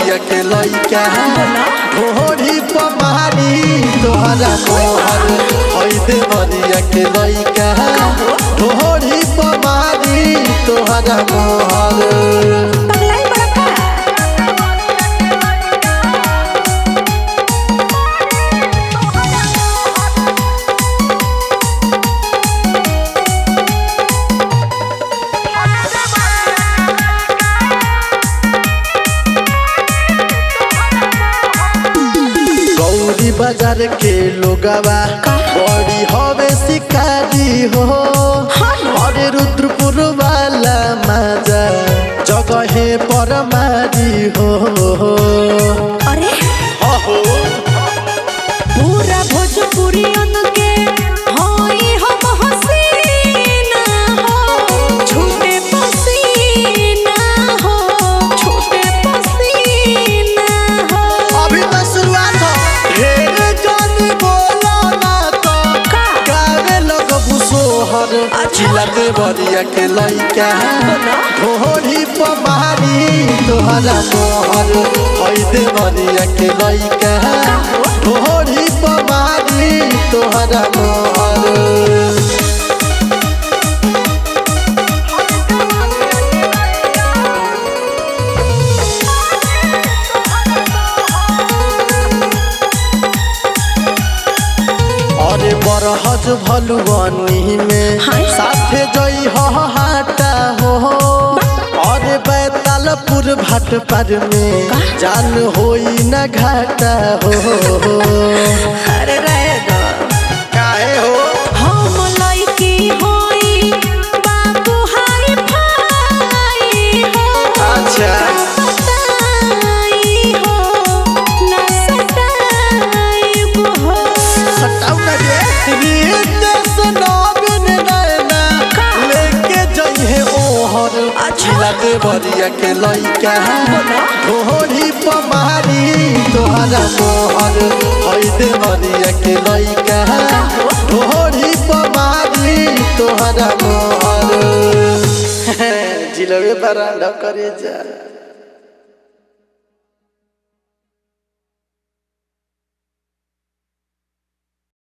देवरिया के लइका ढोरी पमारी तोहरा मोहर हई देवरिया के लइका ढोरी पमारी तोहरा मोहर पगलाई बड़ा का गौरी बाजार के लोगवा बड़ी हवे शिकारी हो अरे रुद्रपुर वाला माजा जगहे पर मारी हो अरे अहो पूरा भोजपुरियन के होई हम हसीना हो छूटे पसीना हो छूटे पसीना हो अभी तो शुरुआत हो ढेर जानी बोलो ना तो का? गावे लोग भूसोहर अच्छा। जिला देवरिया के लइका ढोरी पमारी तोहरा मोहर हई देवरिया के लइका ढोरी पमारी तोहरा मोहर अरे बरहज भलुअनी में हाय। साथे जई हो हाटा हो अरे बैतालपुर भाट पर में जान होई न घाटा हो अरे रहे दो काहे हो हम लइकी होई बाबू हाय भाई हो अच्छा सताई हो ना सताई हो सटाऊ ना रे रीते सुनाबिन नैना का? लेके जइहे ओहर अच्छा। जिला देवरिया के लइका ढोरी पमारी तोहरा मोहर हई देवरिया के लइका ढोरी पमारी तोहरा मोहर जिलबे पर करे जा